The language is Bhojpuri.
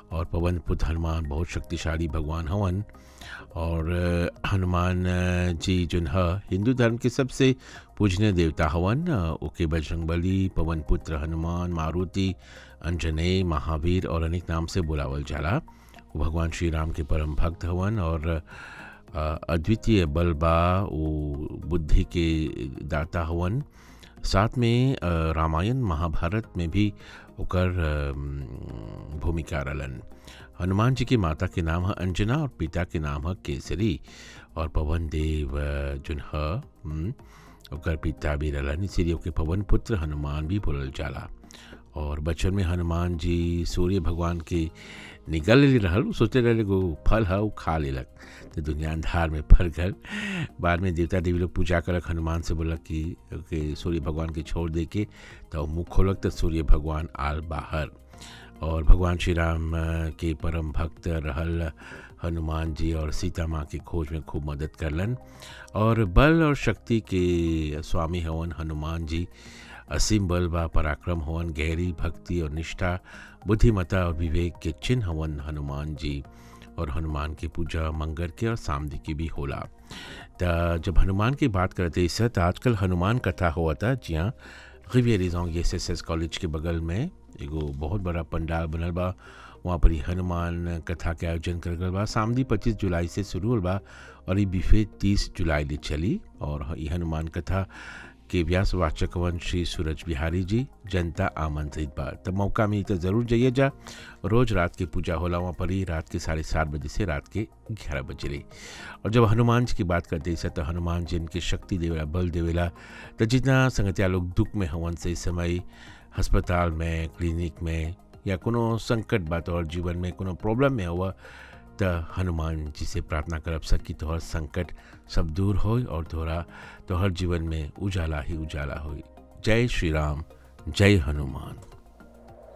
और पवन पुत्र हनुमान बहुत शक्तिशाली भगवान हवन और अ, हनुमान अ, जी जोन ह हिंदू धर्म के सबसे पूजनीय देवता हवन अ, ओके बजरंगबली पवन पुत्र हनुमान मारुति अंजनेय महावीर और अनेक नाम से बुलावल जाला वो भगवान श्री राम के परम भक्त हवन और अ, अद्वितीय बल बा वो बुद्धि के दाता हवन साथ में अ, रामायण महाभारत में भी ओकर अ, भूमिका रहलन हनुमान जी की माता के नाम है अंजना और पिता के नाम है केसरी और पवन देव अ, जोन ह हम्म, ओकर पिता भी रहलन इसीलिए ओके पवन पुत्र हनुमान भी बोलल जाला और बचपन में हनुमान जी सूर्य भगवान के निगल ले रहल उ सोचते रहले एगो फल है वो खा लेलक तो दुनिया अंधार में फर गल बाद में देवता देवी लोग पूजा करक हनुमान से बोलक कि कि सूर्य भगवान के छोड़ दे के तो मुँह खोलक तो सूर्य भगवान आल बाहर और भगवान श्री राम अ, के परम भक्त रहल हनुमान जी और सीता माँ की खोज में खूब मदद करलन और बल और शक्ति के स्वामी हवन हनुमान जी असीम बल बा पराक्रम हवन गहरी भक्ति और निष्ठा बुद्धिमता और विवेक के चिन्ह हवन हनुमान जी और हनुमान की पूजा मंगल के और सामदी की भी होला त जब हनुमान की बात करते इस तो आजकल हनुमान कथा हुआ था जी हाँ रिवियरिजोंग एस एस एस कॉलेज के बगल में एगो बहुत बड़ा पंडाल बनल बा वहाँ पर ही हनुमान कथा के आयोजन कर गल बा सामदी पच्चीस जुलाई से शुरू होल बा और ये बिफे तीस जुलाई ले चली और ये हनुमान कथा के व्यासवाचक वन श्री सूरज बिहारी जी जनता आमंत्रित बा तब मौका मिली तो ज़रूर जाइए जा रोज़ रात की पूजा होला वहाँ पर ही रात के साढ़े सात बजे से रात के ग्यारह बजे रही और जब हनुमान जी की बात करते हैं तो हनुमान जी इनकी शक्ति देवेला बल देवेला तो जितना संगतिया लोग दुख में हवन से इस समय अस्पताल में क्लिनिक में या कोनो संकट बात और जीवन में कोनो प्रॉब्लम में हुआ त हनुमान जी से प्रार्थना करब सकी तोहर संकट सब दूर हो और तोहरा तोहर जीवन में उजाला ही उजाला हो जय श्री राम जय हनुमान